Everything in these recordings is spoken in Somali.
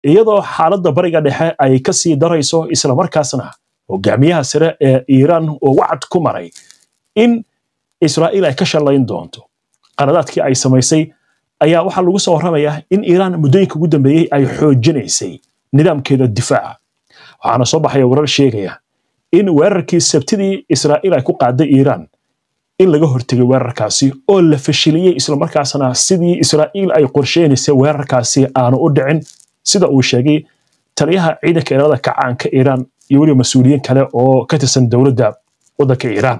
iyadoo xaaladda bariga dhexe ay ka sii darayso islamarkaasna hogaamiyaha sare ee iiraan oo wacad ku maray in israa'iil ay ka shallayn doonto qaradaadkii ay samaysay ayaa waxaa lagu soo warramayaa in iiraan muddooyinka ugu dambeeyey ay xoojinaysay nidaamkeeda difaaca waxaana soo baxaya warar sheegaya in weerarkii sabtidii israa'iil ay ku qaaday iiraan in laga hortegay weerarkaasi oo la fashiliyey islamarkaasna sidii israa'iil ay qorsheynaysay weerarkaasi aanu u dhicin sida uu sheegay taliyaha ciidanka ilaalada kacaanka iiraan iyo weliba mas-uuliyiin kale oo ka tirsan dowladda waddanka iiraan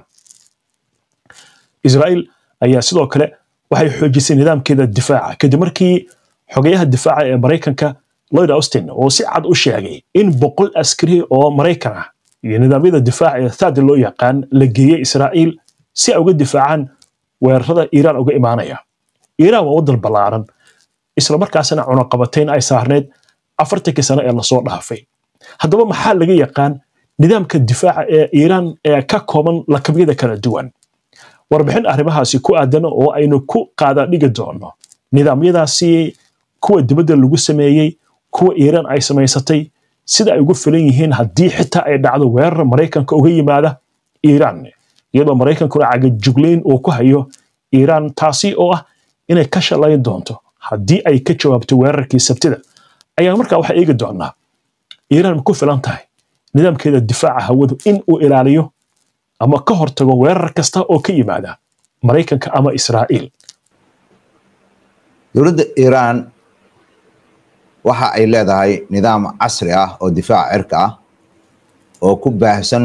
israa'iil ayaa sidoo kale waxay xoojisay nidaamkeeda difaaca kadib markii xogeyaha difaaca ee maraykanka lloyd austin oo si cad u sheegay in boqol askari oo maraykan ah iyo nidaamyada difaaca ee thad loo yaqaan la geeyey israa'iil si ay uga difaacaan weerarada iiraan uga imaanaya iiraan waa waddan ballaaran islamarkaasna cunaqabatayn ay saarneyd afartankii sano ee lasoo dhaafay haddaba maxaa laga yaqaan nidaamka difaaca ee iiraan ee ka kooban lakabyada kala duwan warbixin arrimahaasi ku aadan oo aynu ku qaada dhigi doono nidaamyadaasi kuwa dibadda lagu sameeyey kuwa iiraan ay samaysatay sida ay ugu filan yihiin haddii xitaa ay dhacdo weerar maraykanka uga yimaada iiraan iyadoo maraykankuna cagajuglayn uu ku hayo iiraan taasi oo ah inay ka shallayn doonto haddii ay ka jawaabto weerarkii sabtida ayaan markaa waxaa eegi doonaa iiraan ma ku filan tahay nidaamkeeda difaaca hawadu in uu ilaaliyo ama ka hortago weerar kasta oo ka yimaada maraykanka ama israa'iil dowladda iiraan waxa ay leedahay nidaam casri ah oo difaaca cirka ah oo ku baahsan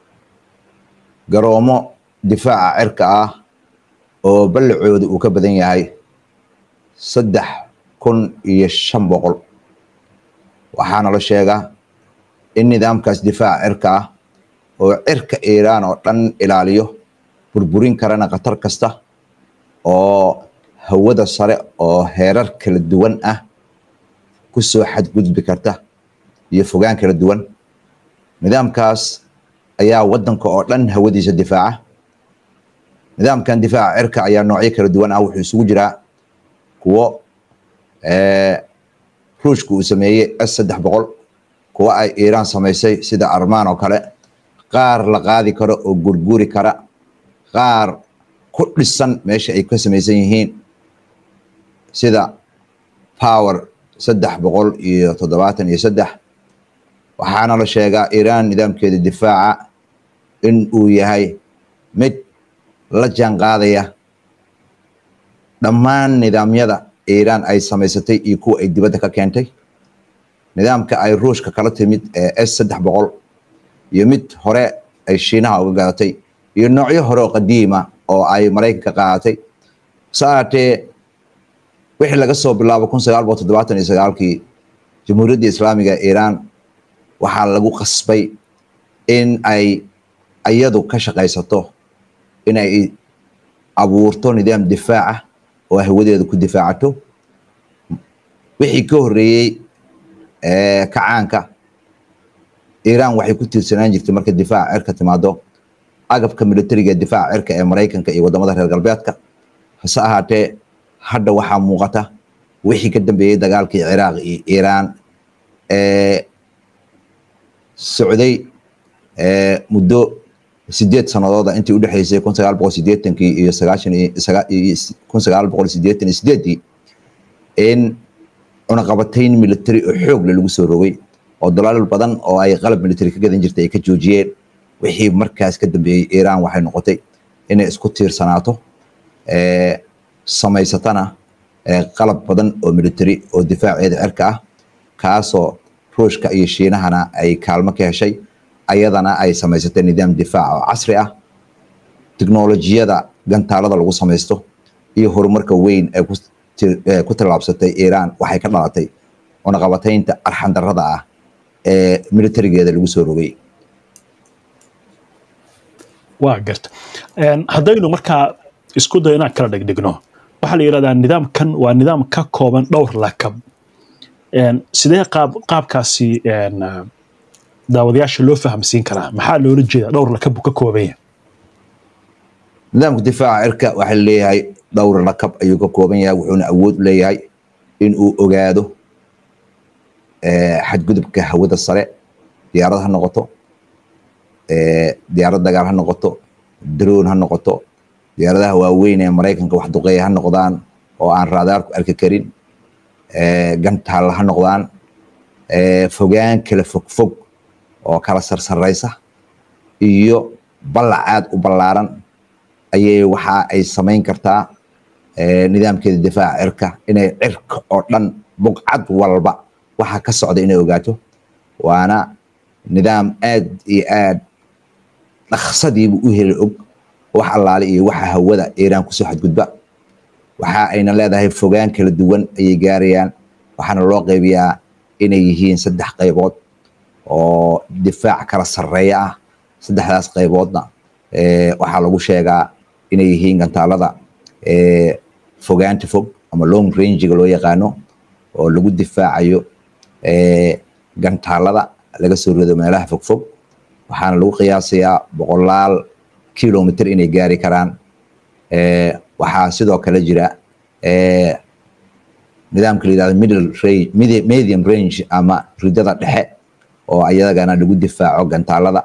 garoomo difaaca cirka ah oo ballacooda uu ka badan yahay saddex kun iyo shan boqol waxaana la sheegaa in nidaamkaas difaaca cirka ah oo cirka iiraan oo dhan ilaaliyo burburin karana khatar kasta oo hawada sare oo heerar kala duwan ah ku soo xadgudbi karta iyo fogaan kala duwan nidaamkaas ayaa waddanka oo dhan hawadiisa difaaca nidaamkan difaaca cirka ayaa noocyo kala duwan ah wuxuu isugu jiraa kuwo ruushka uu sameeyey s saddex boqol kuwo ay iiraan samaysay sida armaan oo kale qaar la qaadi karo oo gurguri kara qaar ku dhisan meesha ay ka samaysan yihiin sida power saddex boqol iyo toddobaatan iyo saddex waxaana la sheegaa iiraan nidaamkeeda difaaca in uu yahay mid la jaan qaadaya dhammaan nidaamyada iiraan ay samaysatay iyo kuwa ay dibadda ka keentay nidaamka ay ruushka kala timid ee s saddex boqol iyo mid hore ay shiinaha uga gadatay iyo noocyo hore oo qadiima oo ay maraykanka qaadatay saatee wixii laga soo bilaabo kun sagaal boqol toddobaatan iyo sagaalkii jamhuuriyadda islaamiga iiraan waxaa lagu qasbay in ay iyadu ka shaqaysato in ay abuurto nidaam difaaca oo hawadeeda ku difaacato wixii ka horreeyey kacaanka iiraan waxay ku tiirsanaan jirtay marka difaaca cirka timaado agabka militariga difaaca cirka ee maraykanka iyo wadamada reer galbeedka hase ahaatee hadda waxaa muuqata wixii ka dambeeyey dagaalkii ciraaq iyo iiraan ee socday muddo sideed sanadooda intii udhexeysay kun sagaal boqol sideetankii iyo sagaashan kun sagaal boqol sideetan iyo sideedii in cunaqabatayn military oo xoogle lagu soo rogay oo dalaal badan oo ay qalab military ka gadan jirtay ay ka joojiyeen wixii markaas ka dambeeyey iiraan waxay noqotay inay isku tiirsanaato samaysatana qalab badan oo military oo difaaceeda cirka ah kaasoo ruushka iyo shiinahana ay kaalmo ka heshay ayadana ay samaysatay nidaam difaac oo casri ah tiknolojiyada gantaalada lagu samaysto iyo horumarka weyn ee ku tallaabsatay iiraan waxay ka dhalatay cunaqabataynta arxandarrada ah ee militarigeeda lagu soo rogay waa garta haddaynu markaa isku dayo inaan kala dhigdhigno waxaa la yidhahdaa nidaamkan waa nidaam ka kooban dhowr lakab sidee qaab qaabkaasi daawadayaasha loo fahamsiin karaa maxaa loola jeedaa dhowr lakab buu ka kooban yahay nidaamka difaaca cirka waxaa leeyahay dhowr lakab ayuu ka kooban yahay wuxuuna awood u leeyahay in uu ogaado xadgudubka hawada sare diyaarad ha noqoto diyaarad dagaal ha noqoto droon ha noqoto diyaaradaha waaweyn ee maraykanka wax duqeeya ha noqdaan oo aan raadaarku arki karin gantaalla ha noqdaan fogaan kala fogfog oo kala sarsaraysa iyo ballac aad u ballaaran ayay waxa ay samayn kartaa nidaamkeeda difaaca cirka inay cirka oo dhan buqcad walba waxa ka socda inay ogaato waana nidaam aad iyo aad dhaqsadiibu u heli og wax allaale iyo waxa hawada iiraan kusoo xadgudba waxa ayna leedahay fogaan kala duwan ayay gaarayaan waxaana loo qaybiyaa inay yihiin saddex qaybood oo difaac kala sarreeya ah saddexdaas qayboodna waxaa lagu sheegaa inay yihiin gantaalada fogaanta fog ama long rangiga loo yaqaano oo lagu difaacayo gantaalada laga soo rido meelaha fogfog waxaana lagu qiyaasayaa boqolaal kilomitr inay gaari karaan waxaa sidoo kale jira nidaamka la yidhahdo middle range medium range ama ridada dhexe oo ayadagana lagu difaaco gantaalada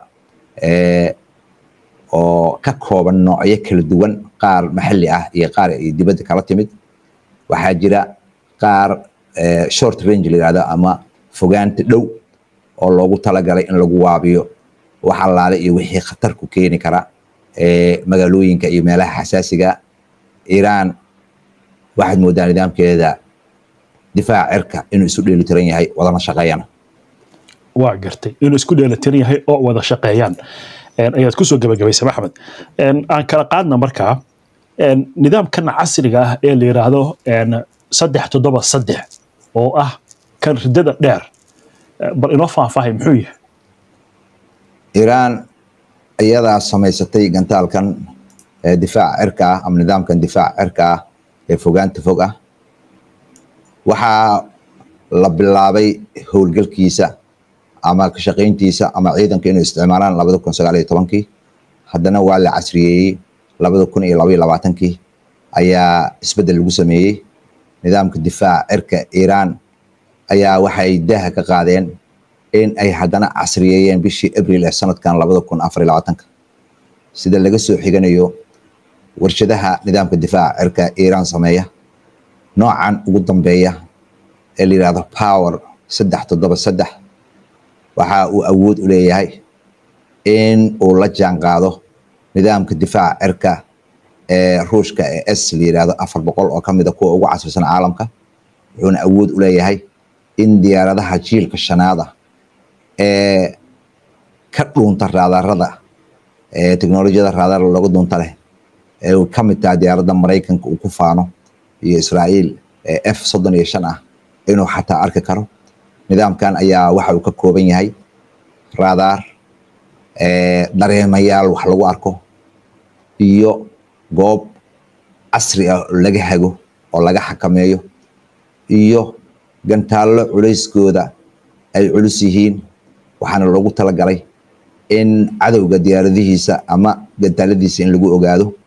oo ka kooban noocyo kala duwan qaar maxalli ah iyo qaar ay dibadda kala timid waxaa jira qaar short range la yidhahdo ama fogaanta dhow oo loogu talagalay in lagu waabiyo wax allaale iyo wixii khatar ku keeni kara magaalooyinka iyo meelaha xasaasiga iiraan waxaad moodaa nidaamkeeda difaaca cirka inuu isu dheelitiran yahay wadana shaqeeyana waa gartay inuu isku dheelitiran yahay oo wada shaqeeyaan ayaad kusoo gabagabaysay maxamed aan kala qaadna markaa nidaamkan casriga ah ee la yidhaahdo saddex toddoba saddex oo ah kan ridada dheer bal inoo faahfaahay muxuu yahay iiraan iyadaa samaysatay gantaalkan difaaca cirka ah ama nidaamkan difaaca cirka ah ee fogaanta fog ah waxaa la bilaabay howlgalkiisa ama ka shaqayntiisa ama ciidanka inuu isticmaalaan labada kun sagaal iyo tobankii haddana waa la casriyeeyey labada kun iyo laba iyo labaatankii ayaa isbeddel lagu sameeyey nidaamka difaaca cirka iiraan ayaa waxay daaha ka qaadeen in ay haddana casriyeeyeen bishii abril ee sanadkan labada kun afar iyo labaatanka sida laga soo xiganayo warshadaha nidaamka difaaca cirka iiraan sameeya noocan ugu dambeeya ee la yidhahdo power saddex toddoba saddex waxa uu awood u leeyahay in uu la jaan qaado nidaamka difaaca cirka ee ruushka ee s la yidhahdo afar boqol oo ka mid a kuwa ugu casrisan caalamka wuxuuna awood u leeyahay in diyaaradaha jiilka shanaada ee ka dhuunta raadarada ee teknolojiyada raadar looga dhuunta leh ee uu ka mid tahay diyaaradda maraykanka uu ku faano iyo israa'iil ee f soddon iyo shan ah inuu xataa arki karo nidaamkan ayaa waxa uu ka kooban yahay raadaar dareemayaal wax lagu arko iyo goob casri ah oo laga hago oo laga xakameeyo iyo gantaallo culayskooda ay culus yihiin waxaana loogu talagalay in cadowga diyaaradihiisa ama gantaaladiisa in lagu ogaado